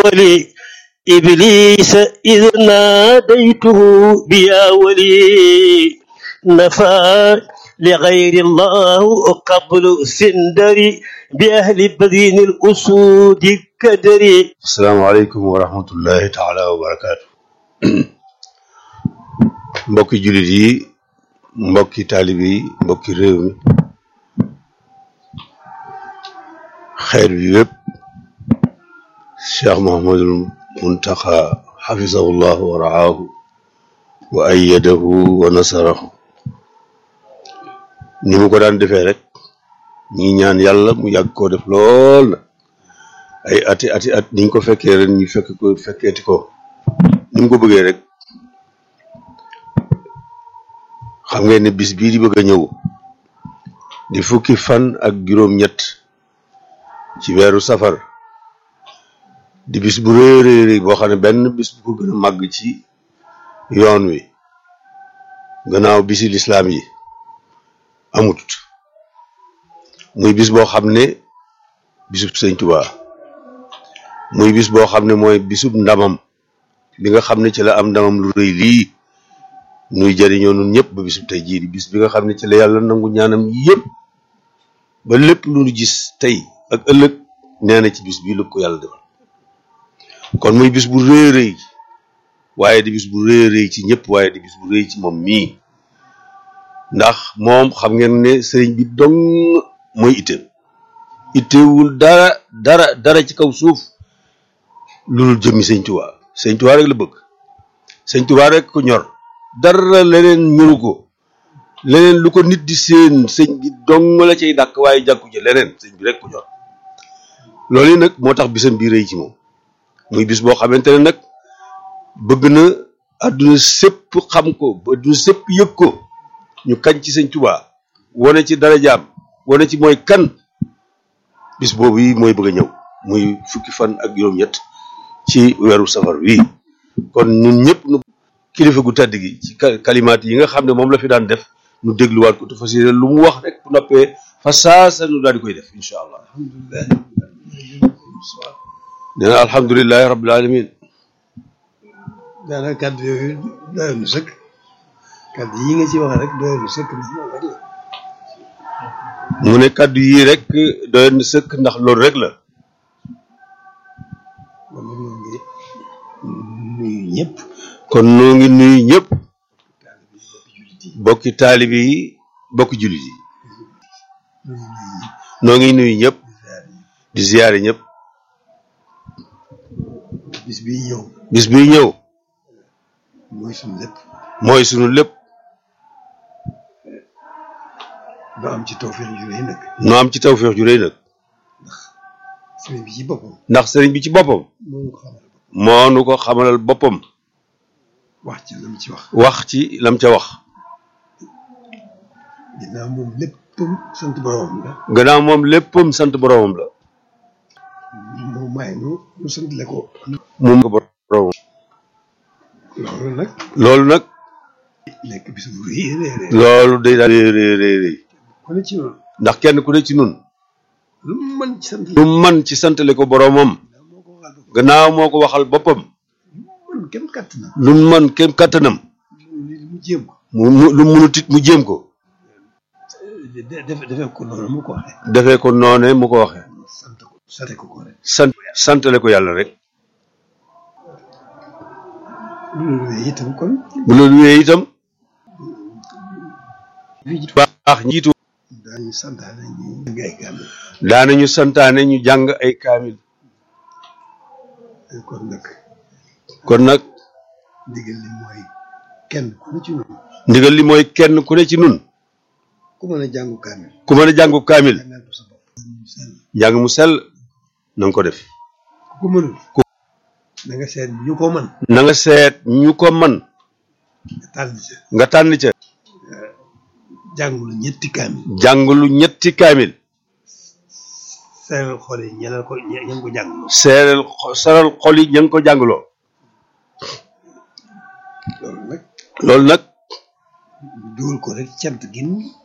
ولي إبليس إذ ناديته بيا ولي نفى لغير الله قبل سندري بأهل بدين الأسود كدري asalaamaaleykum wa rahmatullahi taala wa barakaatu mbokki jullit yi mbokki taalib yi mbokki réew mi xeer bi yépp cheikh mohamadul muntaxa xafisahullah wa raahu wa ayyadahu wa nasarahu ni mu ko daan defee rek ñi ñaan yàlla mu yàgg koo def lool na ay ati ati at niñ ko fekkee ren ñu fekk ko fekkeeti ko ni mu ko bëggee rek xam ngeen ne bis bii di bëgg a ñëw di fukki fan ak juróom-ñett ci weeru safar di bis bu rëy rëy rëy boo xam ne benn bis bu ko gën a màgg ci yoon wi gannaaw bisi lislaam yi amut muy bis boo xam ne bisub sëñ Tuubaa muy bis boo xam ne mooy bisub ndamam bi nga xam ne ci la am ndamam lu rëy lii nuy jëriñoo nun ñëpp ba bisub tey jii di bis bi nga xam ne ci la yàlla nangu ñaanam yëpp ba lépp lu nu gis tey ak ëllëg nee na ci bis bii lu ko yàlla defal kon muy bis bu rëy rëy waaye di bis bu rëy rëy ci ñëpp waaye di bis bu rëy ci moom mii ndax moom xam ngeen ne sëriñ bi dong mooy itteem ittewul dara dara dara ci kaw suuf loolu jëmmi sëñ Tuubaa sëñ Tuubaa rek la bëgg sëñ Tuubaa rek ko ñor dara leneen ñoru ko leneen lu ko nit di seen sëñ bi dong la cay dàkk waaye jàkku ci leneen sëñ bi rek ko ñor loolu yi nag moo tax bisam bi rëy ci moom muy bis boo xamante ne nag bëgg na àdduna sépp xam ko ba àdduna sépp yëg ko ñu kañ ci sëñ Tuubaa wane ci darajaam wane ci mooy kan bis boobu yi mooy bëgg a ñëw muy fukki fan ak juróom-ñett ci weeru safar wi kon ñun ñëpp nu kilifa gu tedd gi ci kalimaat yi nga xam ne moom la fi daan def nu dégluwaat ko te fas yéene lu mu wax rek bu noppee fa saasa nu daal di koy def incha allah nee na alhamdulilahi rabbil alamin daanaka kàddu yooyu doyoon na sëkk kàddu yi nga ci wax rek doyoon na sëkk ndax moom rek la mu ne kàddu yii rek doyoon na sëkk ndax loolu rek la kon nag ñoo ngi nuyu ñëpp kon noo ngi nuyu ñëpp bokki taalibi yi bokki jullit yi noo ngi nuyu ñëpp di ziyaare ñëpp bis bii ñëw bis bi ñëw mooy suñu lépp mooy sunu lépp doo am ci tawfeex ju rëy nag nu am ci tawféex ju rëy nag sëriñ bi ci boppam ndax sëriñ bi ci boppam moo ko xamal moo nu ko xamalal boppam wax ci lam ci wax wax ci lam ca wax ginnaaw moom léppam sant boroomam la gannaaw moom léppam sant boroomam la moo may nu nu sant le ko moom ko boroomam loolu nag loolu nag nekk bis bu rëy rëy rëy loolu day daal rëy rëy rëy rëy ku ne ci noonu ndax kenn ku ne ci nun lu mu mën ci sant lu man ci santale ko boroomam moo ko waxal boppam gannaaw moo ko waxal boppam mën kenn kàtt na lu man kem kàttanam mu jéem ko mu mu lu munut it mu jéem ko de- defe defee ko noonu mu ko waxee defee ko noone mu ko waxee sant ko sate ko ko rek sant santale ko yàlla rek bu loolu wéyee itam kon bu loolu wéyee itam fii ci baax njiitu daañu santaane ñu jàng ay kàddu daanañu santaane ñu jàng ay kaamil kon nag kon nag ndigal li mooy kenn ku ne ci noonu ndigal li mooy kenn ku ne ci nun ku mën a jàngu kaamil ku mën a jàngu kaamil jàngal ko sa bopp njàng mu sell na nga ko def ku ko mënul na nga seet ñu ko mën na nga seet ñu ko man nga tànn ca nga tànn ca jàngulu ñetti kaamil jàng lu ñetti kaamil seeral xool yi ñeneen ko ñe ñeen ko jàngloo seeral seral xol yi ña ngi ko jàngloo loolu nag loolu nag ñu dugal ko rek cant gin